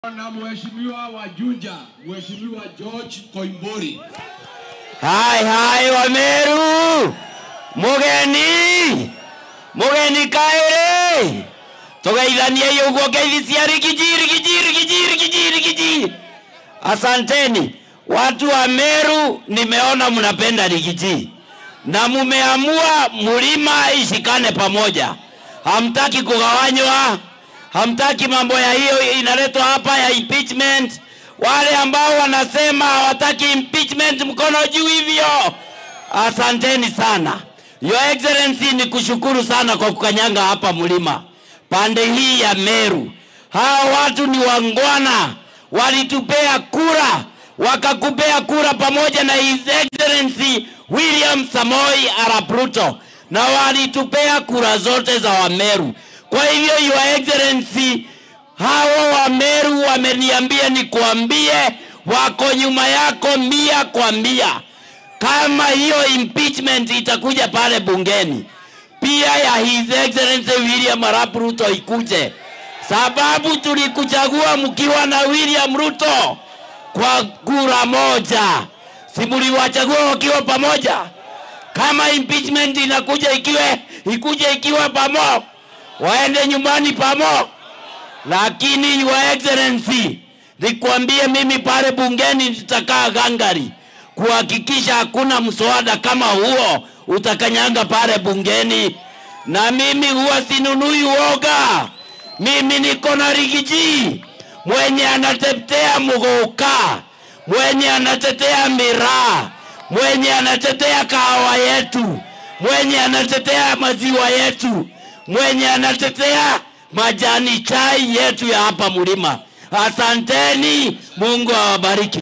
na mheshimiwa wa Junja, mheshimiwa George Koimburi. Hai hai Wameru, mugeni mugeni kaire tugeithanie iyo uguo ngeithi cia rigiji rigiji rigiji rigiji rigiji. Asanteni watu wa Meru, nimeona mnapenda rigiji na mumeamua mlima ishikane pamoja, hamtaki kugawanywa, hamtaki mambo ya hiyo inaletwa hapa ya impeachment. Wale ambao wanasema hawataki impeachment, mkono juu hivyo. Asanteni sana. Your Excellency, ni kushukuru sana kwa kukanyanga hapa mlima pande hii ya Meru. Hawa watu ni wangwana, walitupea kura, wakakupea kura pamoja na His Excellency William Samoi Arap Ruto, na walitupea kura zote za Wameru. Kwa hivyo Your Excellency, hawa Wameru wameniambia nikuambie, wako nyuma yako mia kwa mia. Kama hiyo impeachment itakuja pale bungeni, pia ya His Excellency William Arap Ruto ikuje, sababu tulikuchagua mkiwa na William Ruto kwa kura moja, si mliwachagua wakiwa pamoja? Kama impeachment inakuja ikiwe ikuje ikiwa pamo, waende nyumbani pamo. Lakini Your Excellency, nikwambie mimi pale bungeni nitakaa gangari kuhakikisha hakuna mswada kama huo utakanyanga pale bungeni, na mimi huwa sinunui uoga. Mimi niko na rigiji mwenye anatetea muguka, mwenye anatetea miraa, mwenye anatetea kahawa yetu, mwenye anatetea maziwa yetu, mwenye anatetea majani chai yetu ya hapa mlima. Asanteni, Mungu awabariki.